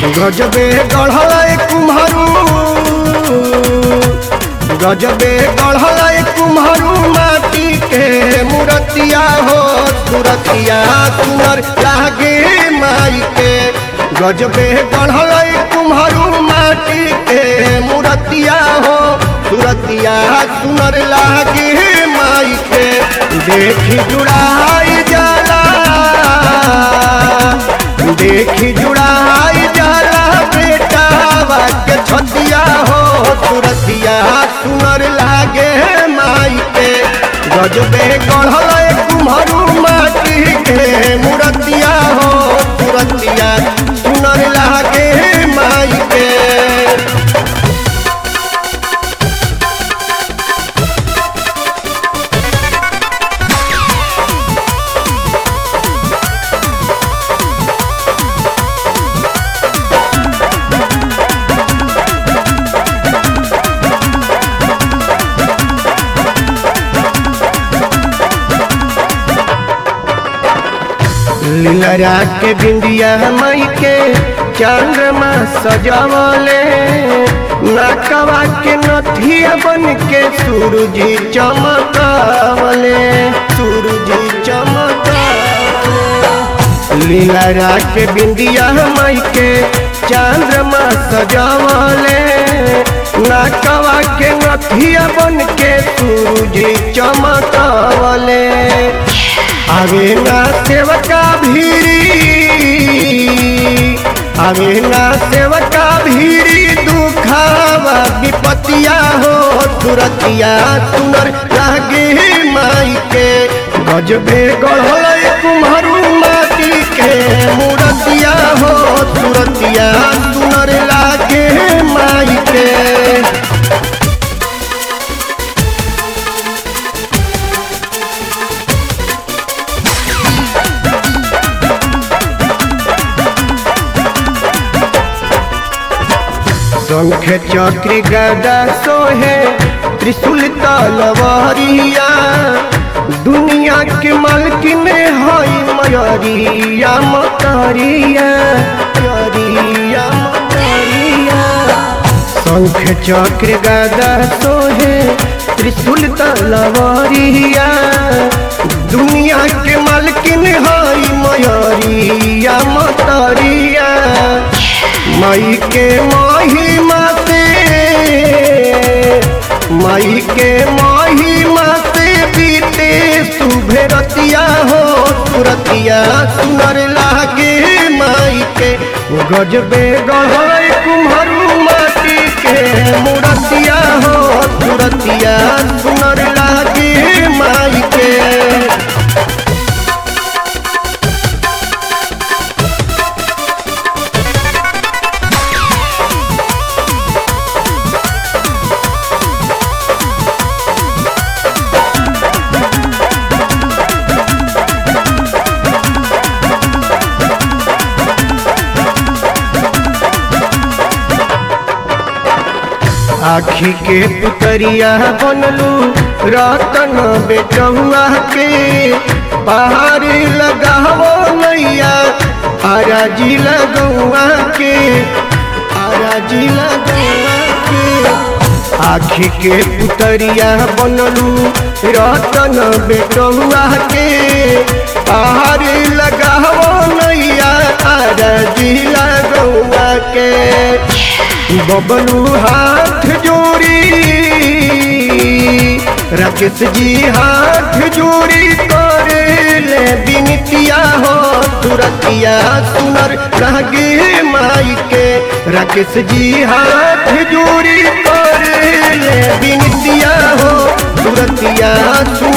गजबे गढ़ल कुम्हरू गजबे गढ़ल कुम्हरू माटी के मूर्तिया हो सुरतिया सुनर लागे माई के गजबे गढ़ल कुम्हरू माटी के मूर्तिया हो सुरतिया सुनर लागे माई के देखी जुड़ाई जाला देखी जुड़ाई जाला बेटा के छतिया हो तुरतिया सुनर लागे माई के गजबे गढ़ल कुम्हरू माटी के मूर्तिया हो तुरतिया सुनर लागे माई के लीलरा के बिंदिया मई के चंद्रमा सजावले नाकवा के नथिया बन के सूरज चमकावले सूरज चमकावले लीलरा के बिंदिया मई के चंद्रमा सजावले नाकवा के नथिया बन के सूरज चमकावले आवे ना सेवका भीरी आवे ना सेवका भीरी दुखावा विपतिया हो तुरतिया सुनर लागे माई के गजबे गढ़ल कुम्हरू माटी के मूर्तिया हो तुरतिया सुनर लागे माई के शंख चक्र गदा सोहे त्रिशूल तलवारिया दुनिया के मालकिन हई मयरिया मतरिया मयरिया मतरिया शंख चक्र गदा सोहे त्रिशूल तलवारिया दुनिया के मालकिन हई मयरिया मतरिया माई के महिमा से माई के महिमा से बीते सुभे रतिया हो तुरतिया सुनर लागे माई के गजबे गढ़ कुम्हरू माटी के मूर्तिया हो तुरतिया सुनर लागे माई के आखी के पुतरिया बनलू रतन बेटहुआ के पहाड़ लगावो नैया आराजी लगुआ के आराजी लगुआ के आखी के पुतरिया बनलू रतन बेटहुआ के पहाड़ लगावो नैया आराजी लगुआ के बबलू हाथ जोड़ी राकेश जी हाथ जोड़ी करे ले बिनतिया हो तुरतिया सुनर लागे माई के राकेश जी हाथ जोड़ी करे ले बिनतिया हो तुरतिया सुनर